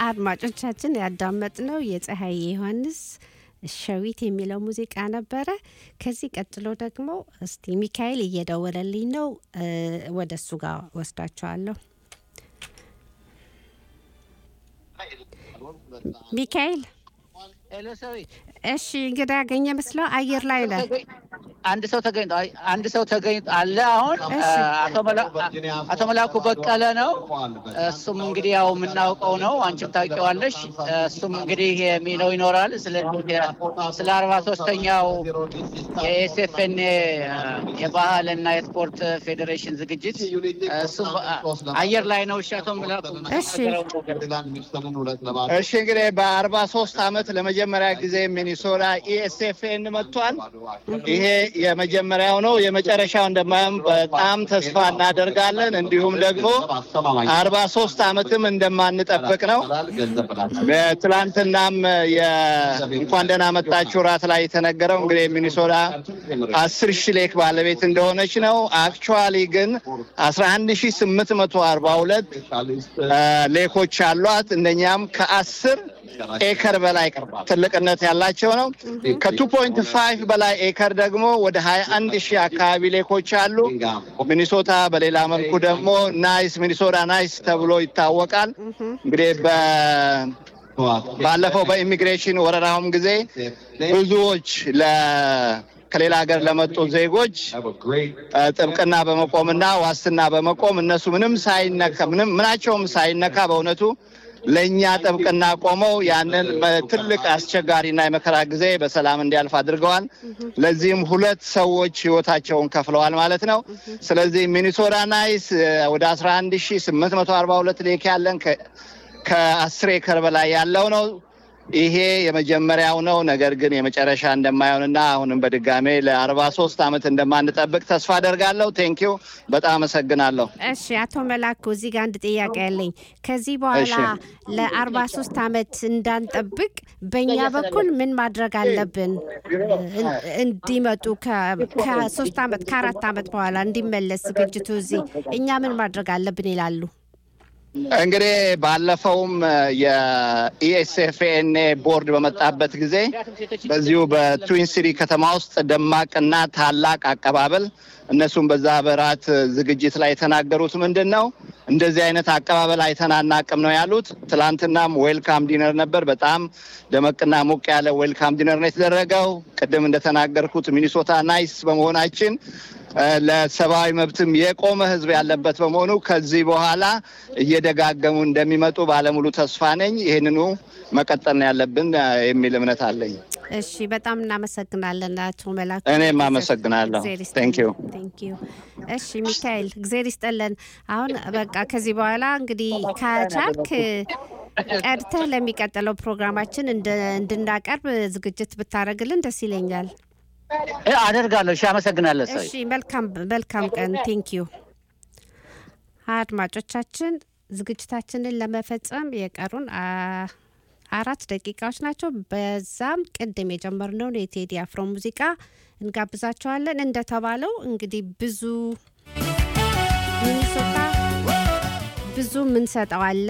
አድማጮቻችን ያዳመጥነው የፀሐይ ዮሐንስ ሸዊት የሚለው ሙዚቃ ነበረ። ከዚህ ቀጥሎ ደግሞ እስቲ ሚካኤል እየደወለልኝ ነው፣ ወደ እሱ ጋር ወስዳቸዋለሁ። ሚካኤል እሺ፣ እንግዲህ ያገኘ መስለው አየር ላይ ነህ። አንድ ሰው ተገኝቶ አንድ ሰው ተገኝቶ አለ። አሁን አቶ መላኩ በቀለ ነው። እሱም እንግዲህ ያው የምናውቀው ነው፣ አንቺም ታውቂዋለሽ። እሱም እንግዲህ የሚለው ይኖራል ስለ አርባ ሶስተኛው የኤስኤፍኤን የባህል እና የስፖርት ፌዴሬሽን ዝግጅት እሱም አየር ላይ ነው። እሺ አቶ መላኩ እሺ እንግዲህ በአርባ ሶስት አመት ለመጀመሪያ ጊዜ ሚኒሶታ ኢኤስኤፍኤን መጥቷል። ይሄ የመጀመሪያው ነው። የመጨረሻው እንደማይሆን በጣም ተስፋ እናደርጋለን። እንዲሁም ደግሞ አርባ ሶስት አመትም እንደማንጠብቅ ነው። በትላንትናም እንኳን ደህና መጣችሁ ራት ላይ የተነገረው እንግዲህ ሚኒሶታ አስር ሺህ ሌክ ባለቤት እንደሆነች ነው። አክቹዋሊ ግን አስራ አንድ ሺህ ስምንት መቶ አርባ ሁለት ሌኮች አሏት። እነኛም ከአስር ኤከር በላይ ትልቅነት ያላቸው ነው። ከቱ ፖይንት ፋይቭ በላይ ኤከር ደግሞ ወደ ሀያ አንድ ሺህ አካባቢ ሌኮች አሉ። ሚኒሶታ በሌላ መልኩ ደግሞ ናይስ ሚኒሶታ ናይስ ተብሎ ይታወቃል። እንግዲህ ባለፈው በኢሚግሬሽን ወረራውም ጊዜ ብዙዎች ከሌላ ሀገር ለመጡ ዜጎች ጥብቅና በመቆምና ዋስትና በመቆም እነሱ ምንም ሳይነካ ምንም ምናቸውም ሳይነካ በእውነቱ ለእኛ ጥብቅና ቆመው ያንን ትልቅ አስቸጋሪና የመከራ ጊዜ በሰላም እንዲያልፍ አድርገዋል። ለዚህም ሁለት ሰዎች ህይወታቸውን ከፍለዋል ማለት ነው። ስለዚህ ሚኒሶታ ናይስ ወደ አስራ አንድ ሺ ስምንት መቶ አርባ ሁለት ሌክ ያለን ከአስር ኤከር በላይ ያለው ነው። ይሄ የመጀመሪያው ነው። ነገር ግን የመጨረሻ እንደማይሆንና አሁንም በድጋሜ ለአርባ ሶስት አመት እንደማንጠብቅ ተስፋ አደርጋለሁ። ቴንኪው በጣም አመሰግናለሁ። እሺ አቶ መላኩ እዚህ ጋር አንድ ጥያቄ ያለኝ ከዚህ በኋላ ለአርባ ሶስት አመት እንዳንጠብቅ በእኛ በኩል ምን ማድረግ አለብን? እንዲመጡ ከሶስት አመት ከአራት አመት በኋላ እንዲመለስ ዝግጅቱ እዚህ እኛ ምን ማድረግ አለብን ይላሉ? እንግዲህ ባለፈውም የኢኤስኤፍኤንኤ ቦርድ በመጣበት ጊዜ በዚሁ በትዊን ሲቲ ከተማ ውስጥ ደማቅና ታላቅ አቀባበል እነሱም በዛ በራት ዝግጅት ላይ የተናገሩት ምንድን ነው፣ እንደዚህ አይነት አቀባበል አይተናናቅም ነው ያሉት። ትላንትናም ዌልካም ዲነር ነበር። በጣም ደመቅና ሞቅ ያለ ዌልካም ዲነር ነው የተደረገው። ቅድም እንደተናገርኩት ሚኒሶታ ናይስ በመሆናችን ለሰብአዊ መብትም የቆመ ሕዝብ ያለበት በመሆኑ ከዚህ በኋላ እየደጋገሙ እንደሚመጡ ባለሙሉ ተስፋ ነኝ። ይህንኑ መቀጠል ነው ያለብን የሚል እምነት አለኝ። እሺ፣ በጣም እናመሰግናለን አቶ መላኩ። እኔም አመሰግናለሁ። ቴንኪዩ ቴንኪዩ። እሺ ሚካኤል፣ እግዜር ይስጠለን። አሁን በቃ ከዚህ በኋላ እንግዲህ ከቻልክ ቀድተህ ለሚቀጥለው ፕሮግራማችን እንድናቀርብ ዝግጅት ብታደርግልን ደስ ይለኛል። አደርጋለሁ። እሺ፣ አመሰግናለሁ። ሰው እሺ፣ መልካም መልካም ቀን። ቴንኪዩ። አድማጮቻችን ዝግጅታችንን ለመፈጸም የቀሩን አራት ደቂቃዎች ናቸው። በዛም ቅድም የጀመርነውን የቴዲ አፍሮ ሙዚቃ እንጋብዛቸዋለን። እንደተባለው እንግዲህ ብዙ ሚኒሶታ ብዙ የምንሰጠው አለ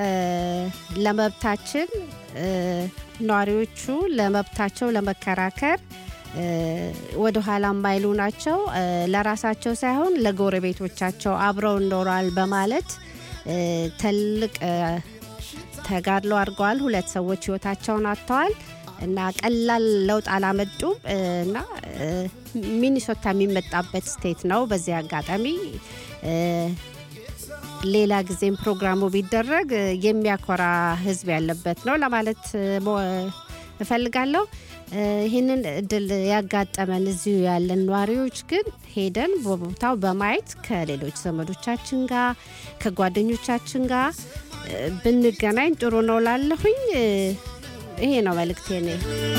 ለመብታችን ነዋሪዎቹ ለመብታቸው ለመከራከር ወደ ኋላ የማይሉ ናቸው። ለራሳቸው ሳይሆን ለጎረቤቶቻቸው አብረው ይኖራል በማለት ትልቅ ተጋድሎ አድርገዋል። ሁለት ሰዎች ህይወታቸውን አጥተዋል እና ቀላል ለውጥ አላመጡም እና ሚኒሶታ የሚመጣበት ስቴት ነው። በዚህ አጋጣሚ ሌላ ጊዜም ፕሮግራሙ ቢደረግ የሚያኮራ ህዝብ ያለበት ነው ለማለት እፈልጋለሁ። ይህንን እድል ያጋጠመን እዚሁ ያለን ነዋሪዎች ግን ሄደን በቦታው በማየት ከሌሎች ዘመዶቻችን ጋር ከጓደኞቻችን ጋር ብንገናኝ ጥሩ ነው ላለሁኝ። ይሄ ነው መልእክቴ።